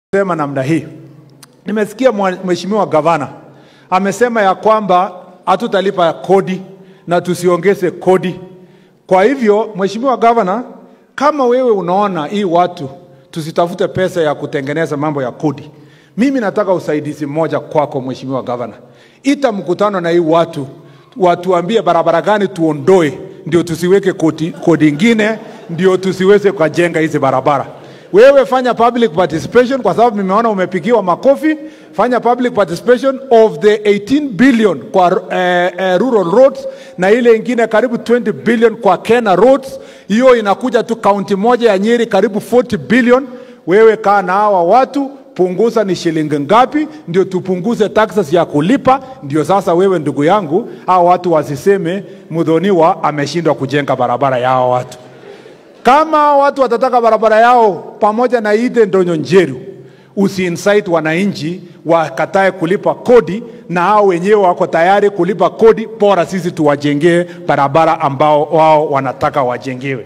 sema namna hii. Nimesikia mwa- mheshimiwa gavana amesema ya kwamba hatutalipa kodi na tusiongeze kodi. Kwa hivyo, mheshimiwa gavana, kama wewe unaona hii watu tusitafute pesa ya kutengeneza mambo ya kodi, mimi nataka usaidizi mmoja kwako, mheshimiwa gavana, ita mkutano na hii watu watuambie barabara gani tuondoe, ndio tusiweke kodi, kodi ingine, ndio tusiweze kujenga hizi barabara. Wewe fanya public participation kwa sababu nimeona umepigiwa makofi. Fanya public participation of the 18 billion kwa eh, eh, rural roads na ile ingine karibu 20 billion kwa Kenya roads. Hiyo inakuja tu kaunti moja ya Nyeri karibu 40 billion. Wewe kaa na hawa watu punguza ni shilingi ngapi, ndio tupunguze taxes ya kulipa. Ndio sasa wewe ndugu yangu, hawa watu wasiseme Mudhoniwa ameshindwa kujenga barabara ya hawa watu. Kama watu watataka barabara yao pamoja na Ide Ndonyo Njeru, usiinsight wananchi wakatae kulipa kodi, na hao wenyewe wako tayari kulipa kodi, bora sisi tuwajengee barabara ambao wao wanataka wajengewe.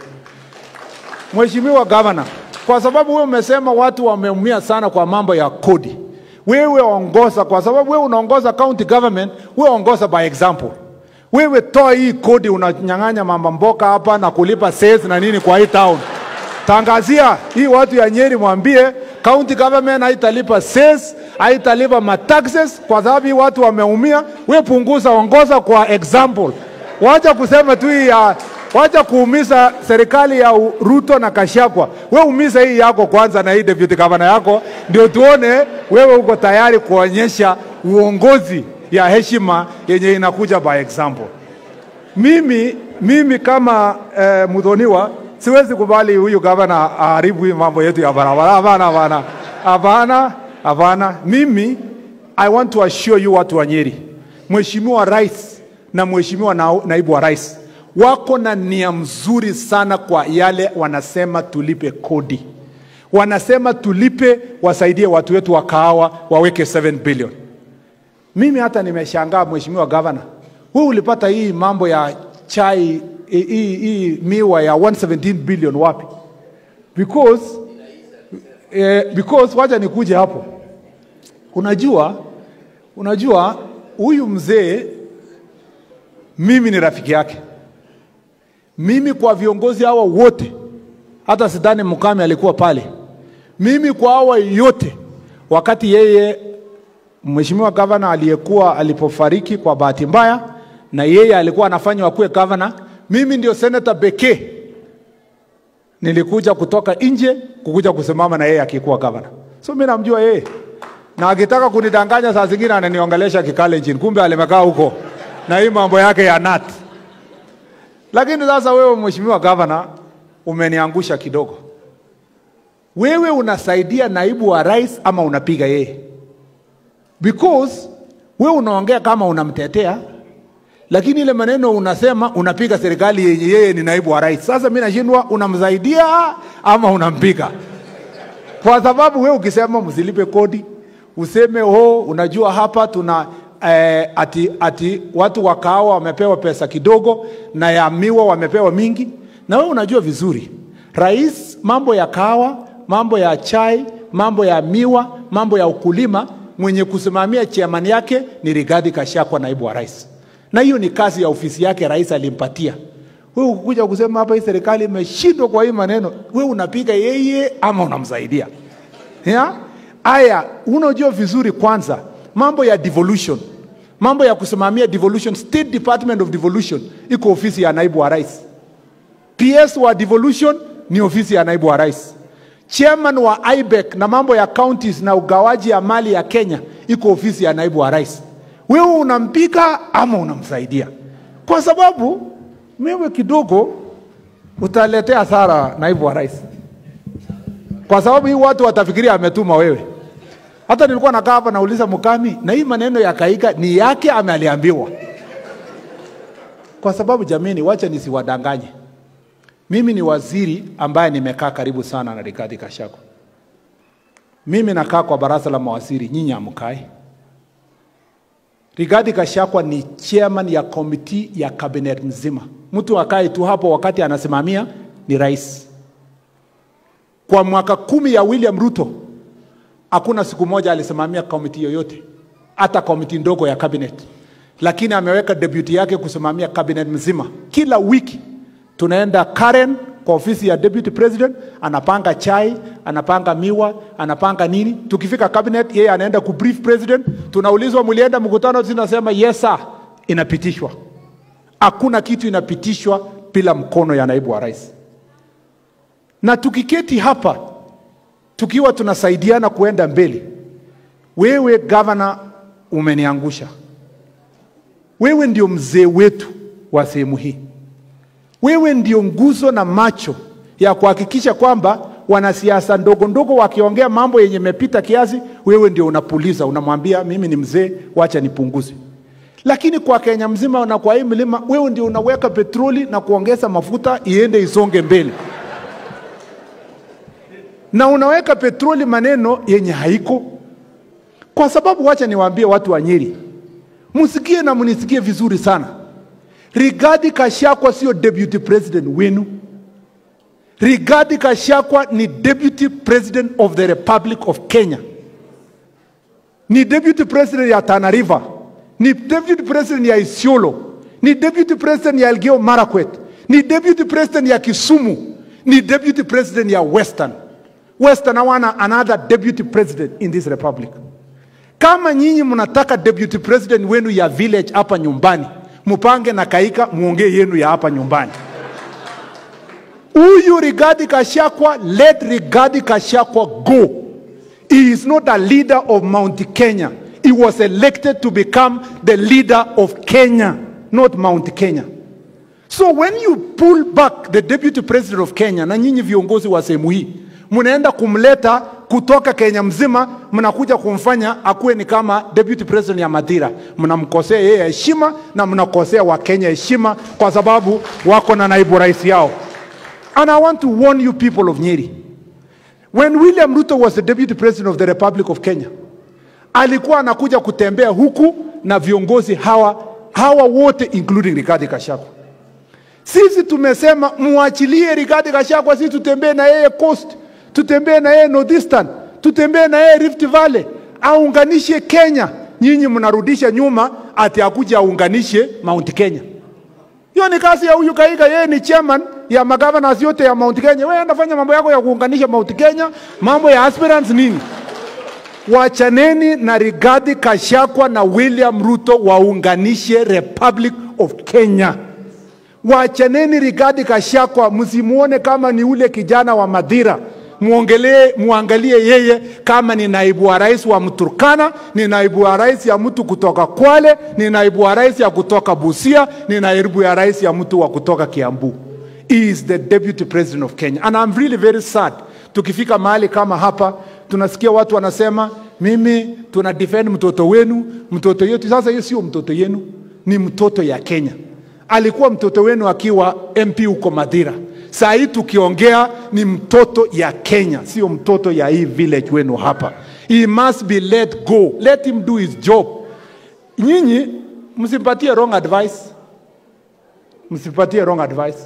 Mheshimiwa Gavana, kwa sababu wewe umesema watu wameumia sana kwa mambo ya kodi, wewe ongoza, kwa sababu wewe unaongoza county government, wewe ongoza by example. Wewe toa hii kodi, unanyang'anya mama mboka hapa na kulipa sales na nini kwa hii town. Tangazia hii watu ya Nyeri, mwambie county government haitalipa sales, haitalipa mataxes kwa sababu hii watu wameumia. We punguza, ongoza kwa example. Wacha kusema tu hii ya wacha kuumiza serikali ya U- Ruto na Kashagwa. We umiza hii yako kwanza na hii deputy governor yako, ndio tuone wewe uko tayari kuonyesha uongozi ya heshima yenye inakuja by example. Mimi, mimi kama eh, Mudhoniwa siwezi kubali huyu gavana aharibu hii mambo yetu ya barabara. Hapana, hapana, hapana, hapana. Mimi I want to assure you watu wa Nyeri, Mheshimiwa Rais na Mheshimiwa na, naibu wa rais wako na nia mzuri sana kwa yale wanasema tulipe kodi, wanasema tulipe, wasaidie watu wetu wa kahawa waweke 7 billion. Mimi hata nimeshangaa mheshimiwa gavana, wewe ulipata hii mambo ya chai hii, hii, hii miwa ya 117 billion wapi? Because eh, because wacha nikuje hapo. Unajua, unajua huyu mzee mimi ni rafiki yake. Mimi kwa viongozi hawa wote, hata sidhani Mukami alikuwa pale. Mimi kwa hawa yote, wakati yeye Mheshimiwa gavana aliyekuwa alipofariki kwa bahati mbaya, na yeye alikuwa anafanywa akuwe gavana, mimi ndio senata pekee nilikuja kutoka nje kukuja kusimama na yeye akikuwa gavana. So mimi namjua yeye, na akitaka kunidanganya saa zingine ananiongelesha Kikalenjin, kumbe alimekaa huko na hii mambo yake ya nat. Lakini sasa wewe mheshimiwa gavana umeniangusha kidogo. Wewe unasaidia naibu wa rais ama unapiga yeye? because we unaongea kama unamtetea lakini ile maneno unasema unapiga serikali yenye yeye ni naibu wa rais. Sasa mi nashindwa unamsaidia ama unampiga, kwa sababu we ukisema msilipe kodi, useme oh, unajua hapa tuna eh, ati, ati watu wa kahawa wamepewa pesa kidogo na ya miwa wamepewa mingi, na we unajua vizuri rais, mambo ya kahawa, mambo ya chai, mambo ya miwa, mambo ya ukulima mwenye kusimamia chairman yake ni Rigathi Gachagua, naibu wa rais, na hiyo ni kazi ya ofisi yake, rais alimpatia. Wewe ukuja kusema hapa hii serikali imeshindwa kwa hii maneno, wewe unapiga yeye ama unamsaidia? Ya? Aya, unajua vizuri kwanza mambo ya devolution, mambo ya kusimamia devolution, State Department of Devolution iko ofisi ya naibu wa rais. PS wa devolution ni ofisi ya naibu wa rais. Chairman wa IBEC na mambo ya counties na ugawaji ya mali ya Kenya iko ofisi ya naibu wa rais. Wewe unampiga ama unamsaidia? Kwa sababu wewe kidogo utaletea hasara naibu wa rais, kwa sababu hii watu watafikiria ametuma wewe. Hata nilikuwa nakaa hapa nauliza Mukami, na hii maneno ya Kaika ni yake ama aliambiwa? Kwa sababu jamini, wacha nisiwadanganye. Mimi ni waziri ambaye nimekaa karibu sana na Rigathi Gachagua. Mimi nakaa kwa baraza la mawaziri, nyinyi hamkai. Rigathi Gachagua ni chairman ya komiti ya cabinet mzima. Mtu akae tu hapo wakati anasimamia ni rais. Kwa mwaka kumi ya William Ruto hakuna siku moja alisimamia komiti yoyote, hata komiti ndogo ya cabinet, lakini ameweka deputy yake kusimamia cabinet mzima. Kila wiki tunaenda Karen kwa ofisi ya deputy president, anapanga chai, anapanga miwa, anapanga nini. Tukifika cabinet, yeye anaenda kubrief president, tunaulizwa mlienda mkutano, tunasema yes sir, inapitishwa. Hakuna kitu inapitishwa bila mkono ya naibu wa rais. Na tukiketi hapa tukiwa tunasaidiana kuenda mbele, wewe gavana umeniangusha. Wewe ndio mzee wetu wa sehemu hii. Wewe ndio nguzo na macho ya kuhakikisha kwamba wanasiasa ndogo ndogo wakiongea mambo yenye mepita kiasi, wewe ndio unapuliza, unamwambia mimi ni mzee, wacha nipunguze. Lakini kwa Kenya mzima na kwa hii milima, wewe ndio unaweka petroli na kuongeza mafuta iende isonge mbele, na unaweka petroli maneno yenye haiko, kwa sababu wacha niwaambie watu wa Nyeri, msikie na mnisikie vizuri sana. Rigathi Gachagua sio deputy president wenu. Rigathi Gachagua ni deputy president of the Republic of Kenya, ni deputy president ya Tana River, ni deputy president ya Isiolo, ni deputy president ya Elgeyo Marakwet, ni deputy president ya Kisumu, ni deputy president ya Western. Western hawana another deputy president in this republic. Kama nyinyi mnataka deputy president wenu ya village hapa nyumbani, mupange na Kaika muongee yenu ya hapa nyumbani. Huyu Rigathi Gachagua, let Rigathi Gachagua go. He is not a leader of Mount Kenya. He was elected to become the leader of Kenya, not Mount Kenya. So when you pull back the deputy president of Kenya, na nyinyi viongozi wa sehemu hii mnaenda kumleta kutoka Kenya mzima, mnakuja kumfanya akuwe ni kama deputy president ya Madira. Mnamkosea yeye heshima na mnakosea Wakenya heshima, kwa sababu wako na naibu rais yao. And I want to warn you people of Nyeri. When William Ruto was the deputy president of the Republic of Kenya, alikuwa anakuja kutembea huku na viongozi hawa hawa wote including Rigathi Gachagua. Sisi tumesema muachilie Rigathi Gachagua, sisi tutembee na yeye coast, tutembee na yeye northeastern, tutembee na yeye Rift Valley, aunganishe Kenya. Nyinyi mnarudisha nyuma ati akuja aunganishe Mount Kenya. Hiyo ni kazi ya huyu Kaika, yeye ni chairman ya magavana yote ya Mount Kenya. Wewe anafanya mambo yako ya kuunganisha Mount Kenya, mambo ya aspirants nini? Wachaneni na Rigathi Gachagua na William Ruto waunganishe Republic of Kenya. Wachaneni Rigathi Gachagua, msimuone kama ni ule kijana wa Madhira. Muongelee, muangalie yeye kama ni naibu wa rais wa Mturkana, ni naibu wa rais ya mtu kutoka Kwale, ni naibu wa rais ya kutoka Busia, ni naibu ya rais ya mtu wa kutoka Kiambu. He is the deputy president of Kenya and I'm really very sad. Tukifika mahali kama hapa tunasikia watu wanasema mimi tuna defend mtoto wenu, mtoto yetu. Sasa hiyo sio mtoto yenu, ni mtoto ya Kenya. Alikuwa mtoto wenu akiwa MP huko Madhira. Saa hii tukiongea ni mtoto ya Kenya, sio mtoto ya hii village wenu hapa. He must be let go. Let him do his job. Nyinyi msimpatie wrong advice, msipatie wrong advice.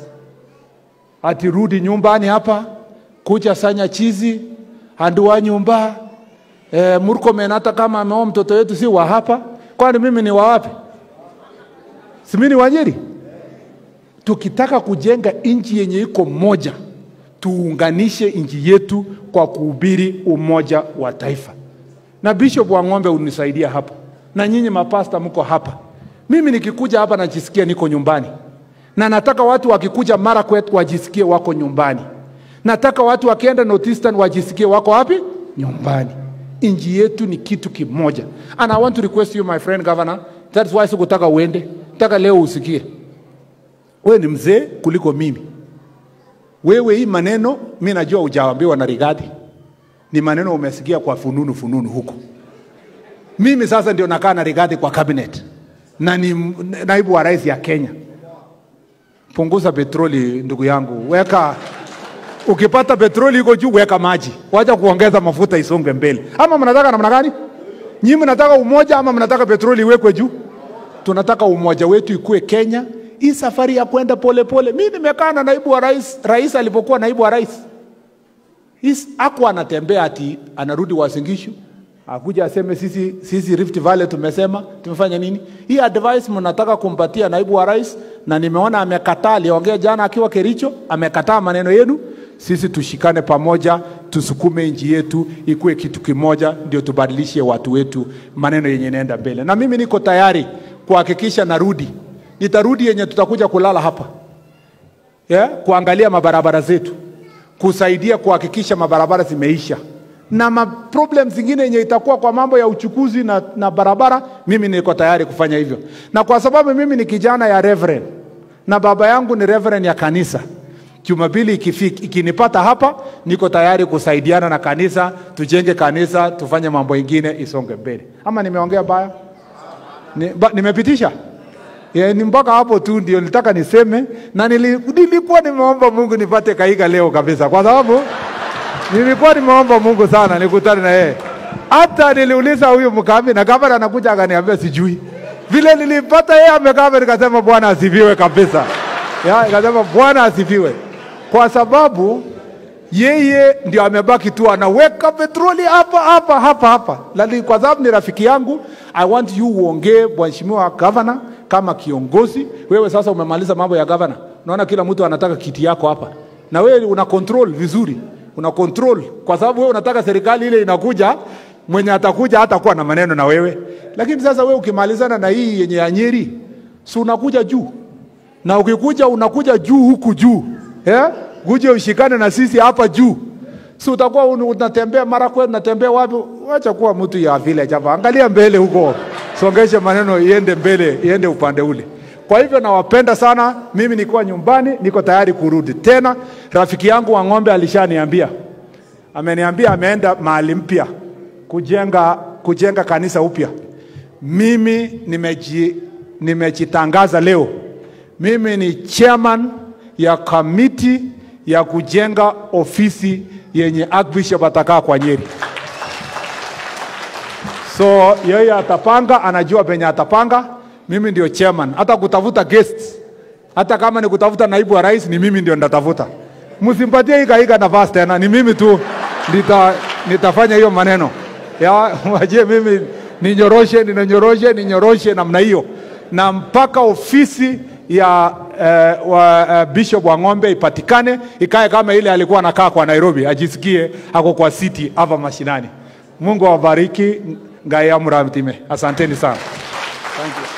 Ati rudi nyumbani hapa, kucha sanya chizi, handua nyumba e, Murkomen hata kama ameoa mtoto wetu si wa hapa, kwani mimi ni wa wapi? Si mimi ni wa Nyeri? Tukitaka kujenga nchi yenye iko moja, tuunganishe nchi yetu kwa kuhubiri umoja wa taifa. Na Bishop wa Ng'ombe unisaidia hapa, na nyinyi mapasta mko hapa. Mimi nikikuja hapa najisikia niko nyumbani, na nataka watu wakikuja Marakwet wajisikie wako nyumbani. Nataka watu wakienda Northeastern wajisikie wako wapi? Nyumbani. Nchi yetu ni kitu kimoja, and I want to request you my friend governor, that's why sikutaka uende, nataka leo usikie wewe ni mzee kuliko mimi. Wewe hii maneno mi najua hujaambiwa na Rigathi, ni maneno umesikia kwa fununu fununu huko. Mimi sasa ndio nakaa na Rigathi kwa cabinet na ni m- naibu wa rais ya Kenya. Punguza petroli ndugu yangu, weka ukipata petroli iko juu, weka maji, wacha kuongeza mafuta isonge mbele. Ama mnataka namna gani? Nyinyi mnataka umoja ama mnataka petroli iwekwe juu? Tunataka umoja wetu ikue Kenya. Hii safari ya kwenda polepole, mi nimekaa na naibu wa rais, rais alipokuwa naibu wa rais, His- hakuwa anatembea ati anarudi Wasingishu akuja aseme sisi, sisi Rift Valley tumesema tumefanya nini. Hii advice mnataka kumpatia naibu wa rais, na nimeona amekataa. Aliongea jana akiwa Kericho, amekataa maneno yenu. Sisi tushikane pamoja, tusukume nchi yetu ikuwe kitu kimoja, ndio tubadilishe watu wetu, maneno yenye inaenda mbele. Na mimi niko tayari kuhakikisha narudi, nitarudi yenye tutakuja kulala hapa yeah, kuangalia mabarabara zetu, kusaidia kuhakikisha mabarabara zimeisha na maproblem zingine yenye itakuwa kwa mambo ya uchukuzi na, na barabara, mimi niko tayari kufanya hivyo, na kwa sababu mimi ni kijana ya reverend na baba yangu ni reverend ya kanisa. Jumapili ikifika, ikinipata hapa, niko tayari kusaidiana na kanisa, tujenge kanisa, tufanye mambo ingine isonge mbele. Ama nimeongea baya? Ni, ba, nimepitisha Yeah, ni mpaka hapo tu ndio nilitaka niseme, na nili, nilikuwa nimeomba Mungu nipate Kahiga leo kabisa, kwa sababu nilikuwa nimeomba Mungu sana nikutane na yeye. Hata niliuliza huyu mkambi na gavana anakuja akaniambia sijui. Vile nilipata yeye amekaa nikasema Bwana asifiwe kabisa. Ya, nikasema Bwana asifiwe. Kwa sababu yeye ndio amebaki tu anaweka petroli hapa hapa hapa hapa. Lali, kwa sababu ni rafiki yangu, I want you uongee mheshimiwa gavana kama kiongozi. Wewe sasa umemaliza mambo ya gavana, unaona kila mtu anataka kiti yako hapa, na wewe una control vizuri, una control kwa sababu wewe unataka serikali ile inakuja, mwenye atakuja hatakuwa na maneno na wewe. Lakini sasa wewe ukimalizana na hii yenye ya Nyeri, si unakuja juu na ukikuja unakuja juu huku juu yeah? Kuje ushikane na sisi hapa juu, si utakuwa un- unatembea mara kwetu, unatembea wapi? Wacha kuwa mtu ya village hapa, angalia mbele huko, songeshe maneno iende mbele, iende upande ule. Kwa hivyo nawapenda sana. Mimi nikuwa nyumbani, niko tayari kurudi tena. Rafiki yangu wa ng'ombe alishaniambia, ameniambia ameenda mahali mpya kujenga, kujenga kanisa upya. Mimi nimeji, nimejitangaza leo, mimi ni chairman ya kamiti ya kujenga ofisi yenye Archbishop atakaa kwa Nyeri. So yeye atapanga, anajua penye atapanga. Mimi ndio chairman, hata kutafuta guests, hata kama ni kutafuta naibu wa rais, ni mimi ndio nitatafuta. Msimpatie hika hika nafasi tena, ni mimi tu nita, nitafanya hiyo maneno ya wajie mimi ninyoroshe, ninyoroshe, ninyoroshe namna hiyo, na mpaka ofisi ya uh, wa, uh, Bishop wa ng'ombe ipatikane, ikae kama ile alikuwa anakaa kwa Nairobi, ajisikie ako kwa city hapa mashinani. Mungu awabariki, ngai amramtime. Asanteni sana. Thank you.